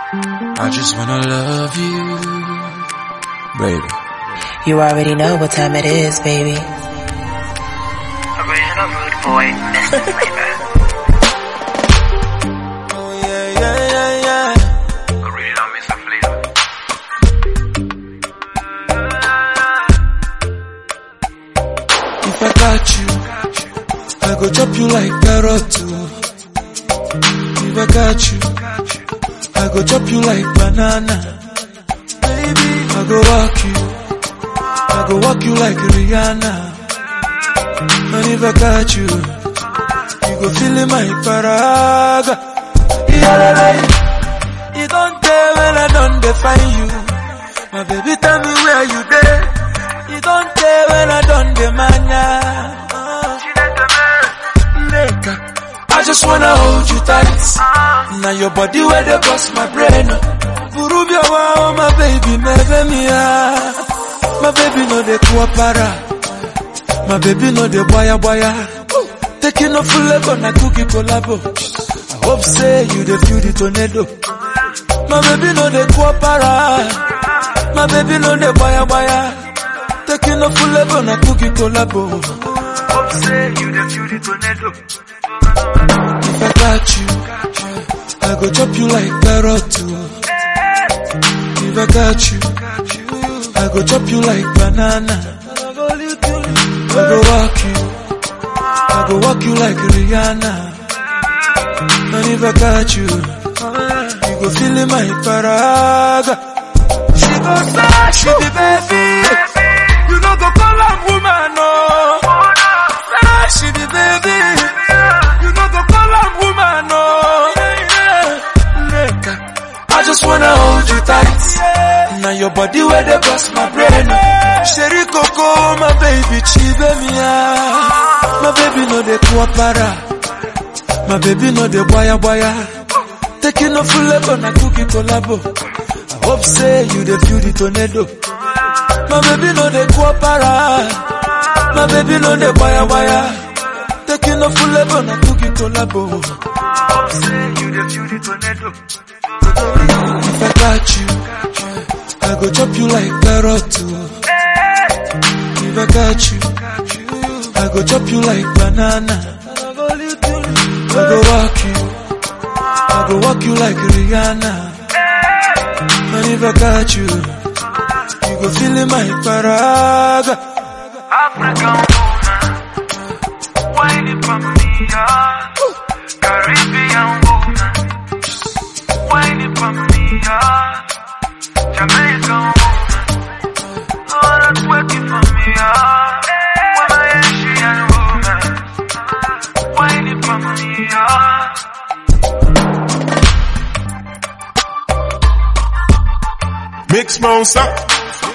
I just wanna love you, baby. You already know what time it is, baby. Original rude boy, Mr. Flavor. Oh yeah, yeah, yeah, yeah. Original Mr. Flavor. If I got you, I go chop you like carrot too. If I got you, I go chop you like banana. Baby, I go walk you, I go walk you like Rihanna. And if I got you, you go feel in my paraga. Yeah, you don't tell when I don't define you. My baby, tell me where you there. You don't tell when I don't demand ya. Uh, Nigga, I just wanna hold you tight. Now your body where they bust my brain. Burubia wow, my baby, never me My baby no de kuapara. My baby no de boya boya. Taking off full level na cookie collabo. I hope say you the feel the tornado. My baby no de kuapara. My baby no de boya boya. Taking off full level na cookie collabo. Hope say you the feel the tornado. If I got you, I go chop you like carrot too. If I got you, I go chop you like banana. I go walk you, I go walk you like Rihanna. And if I got you, you go feel in my paraga. She go say she be baby, you know go call her woman no. Say she be baby, you know go call her woman no. Nigga, I just wanna hold you tight. Now your body where they bust my brain. Sherry Coco, my baby, chive me My baby no de kuapara. My baby no de boya boya. Taking off full level na cookie collabo. I hope say you the feel the tornado. My baby no de kuapara. My baby no de boya boya. Taking off full level na cookie collabo. Hope say you the feel the tornado. If I got you, I go chop you like carrot too. If I got you, I go chop you like banana. I go walk you, I go walk you like Rihanna. And if I got you, you go feel in my paraga. African woman, whining for me, ah. Caribbean woman, whining for me, ah. Jamaican woman, oh, that's working for me, ah. Woman, Asian woman, whining for me, ah. Mix monster.